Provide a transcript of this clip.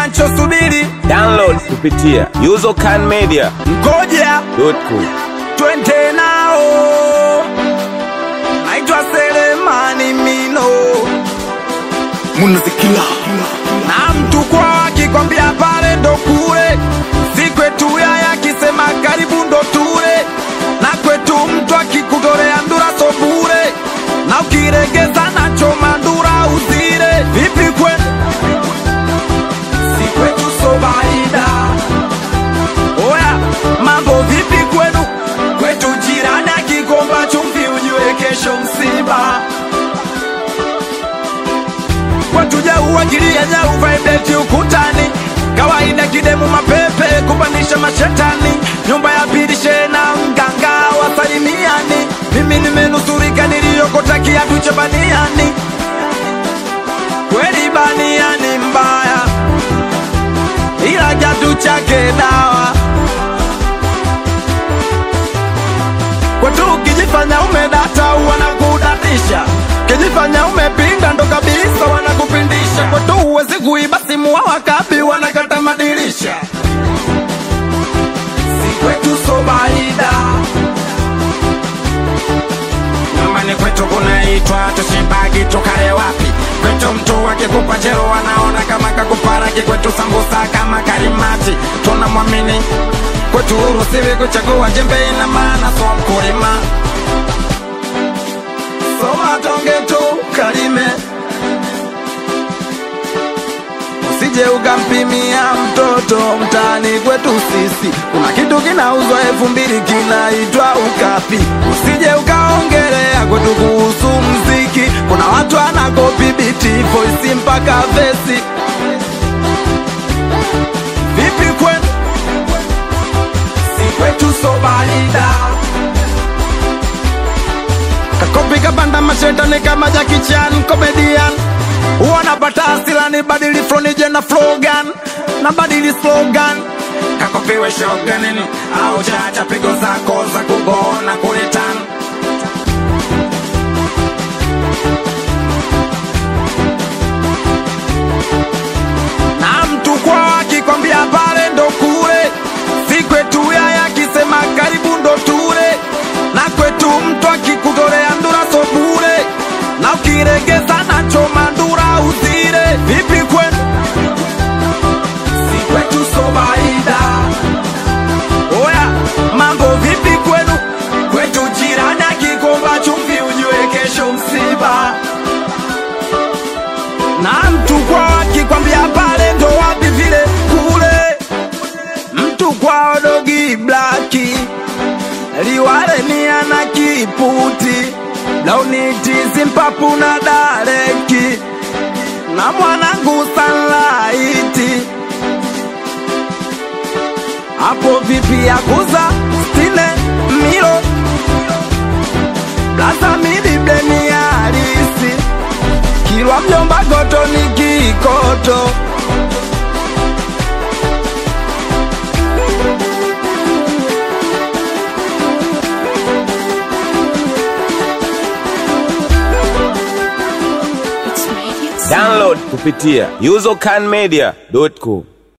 nachosubiri Download kupitia usercanmedia.com. ngoja twende nao. Naitwa Selemani Mino munazikila na mtu kwa akikwambia pale ndo kule, si kwetu yaya akisema karibu ndo tule, na kwetu mtu akikutolea ndura so bure, na ukiregeza nacho mandura uzire. Vipi kwenu? Si kwetu so baida. Oya, mambo vipi kwenu? Kwetu jirani akikomba chumvi ujue kesho msiba watuja uwagilia nyau vaibeti ukutani kawaida kidemu mapepe kupanisha mashetani nyumba ya pili shena mganga wasalimiani mimi nimenusurika niliyokota kiatu cha baniani kweli baniani mbaya ila kiatu chake dawa kwetu ukijifanya umedata wanakudatisha ukijifanya umepinda ndo kabisa wanakupindisha kwetu huwezi kuiba simu wa wakabi wanakata madirisha si kwetu so baida nyumbani kwetu kunaitwa tushibagi tukale wapi kwetu mtu akikupa chero wanaona kama kakuparaki kwetu sambusa kama karimati tunamwamini kwetu urusiwi kuchagua jembe ina maana so mkulima soma tonge tu kalime usije ukampimia mtoto mtaani kwetu sisi kuna kitu kinauzwa elfu mbili kinaitwa ukapi usije ukaongelea kwetu kuhusu mziki kuna watu anakopi biti voisi mpaka vesi vipi kwenu si kwetu sobalida kakopi kabanda mashetani kama Jackie Chan comedian wanapata asila ni badili flow nije na slogan na badili slogan kakopiwe shoganini au chacha pigo zako za kugona kulitan na mtu kwa akikwambia pale ndo kule si kwetu yaya akisema karibu ndo tule na kwetu mtu akikutolea ndura so bure na ukiregeza nacho mandura uzire vipi kwenu si kwetu so baida oya mambo vipi kwenu kwetu jirani akikomba chumvi ujue kesho msiba na mtu kwao akikwambia pale ndo wapi vile kule mtu kwao dogi blaki liwale ni ana kiputi launitizi mpapu na dareki na mwanangu sanlaiti hapo vipi ya kuza stile milo blaza milibleni ya harisi kilwa mjomba goto ni kikoto Download kupitia usercanmedia.com.